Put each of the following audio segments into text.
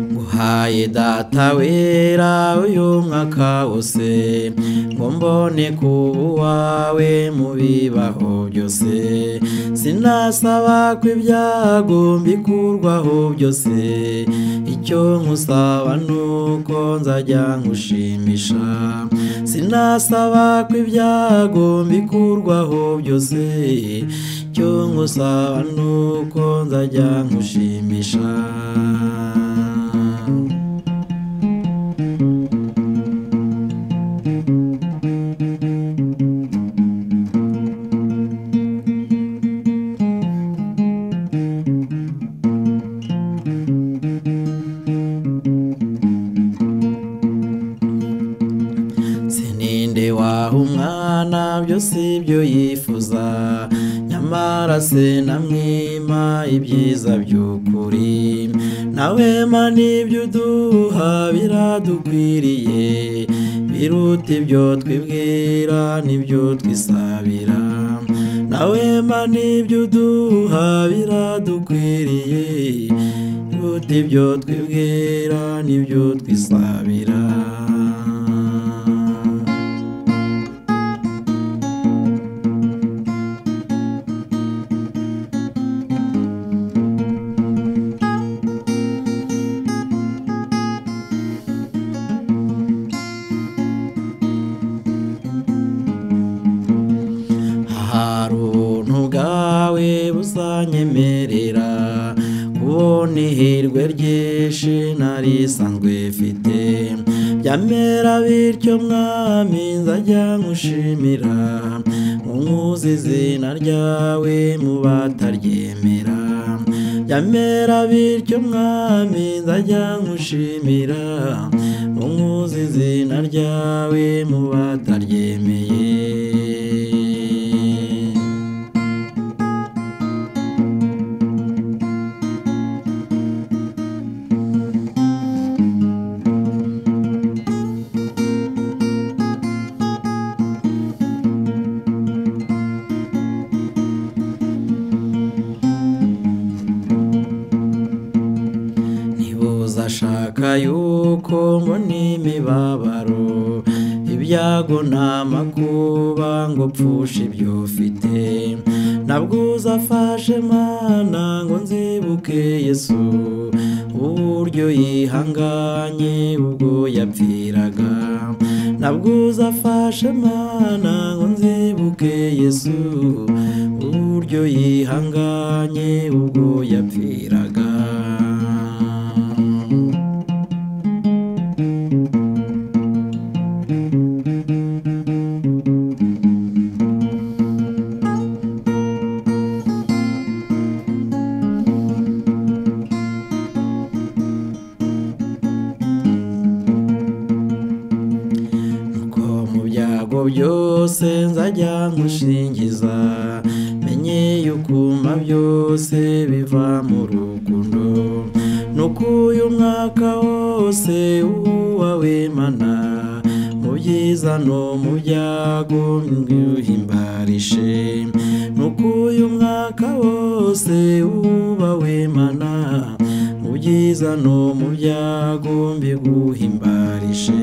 mbaye data wera uyu mwaka wose ngo mbone kuba uwawe mu bibaho byose sinasaba ko ibyago mbikurwaho byose icyo nkusaba ni uko nzajya nkushimisha sinasaba ko ibyago mbikurwaho byose icyo nkusaba ni uko nzajya nkushimisha sininde waha umwana byo si byo yifuza nyamara se namwima ibyiza by'ukuri nawema n'ibyo uduha biradukwiriye biruta ibyo twibwira n'ibyo twisabira nawema n'ibyo uduha biradukwiriye biruta ibyo twibwira n'ibyo twisabira hari ubuntu bwawe buzanyemerera kubona ihirwe ryinshi nari isanzwe mfite byamera bityo mwami nzajya nkushimira nkuzi izina ryawe mu bataryemera byamera bityo mwami nzajya nkushimira nkuzi izina ryawe mu bataryemeye ntibuza ashaka yuko mbona imibabaro ibyago n'amakuba ngo pfushe ibyo ufite nabwuza afashe mana ngo nzibuke yesu uburyo yihanganye ubwo yapfiraga nabwuza afashe mana ngo nzibuke yesu uburyo yihanganye ubwo yapfiraga nuko mu byago byose nzajya nkushingiza menye yukuma byose biva mu rukundo nuko uyu mwaka wose uwawe mana mu byiza no mu byago ntiwihimbarishe nuko uyu mwaka wose ubawe mana mu byiza no mu byago mbiguhimbarishe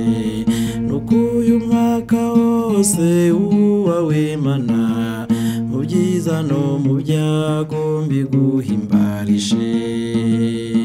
nuko uyu mwaka wose uwawe mana mu byiza no mu byago mbiguhimbarishe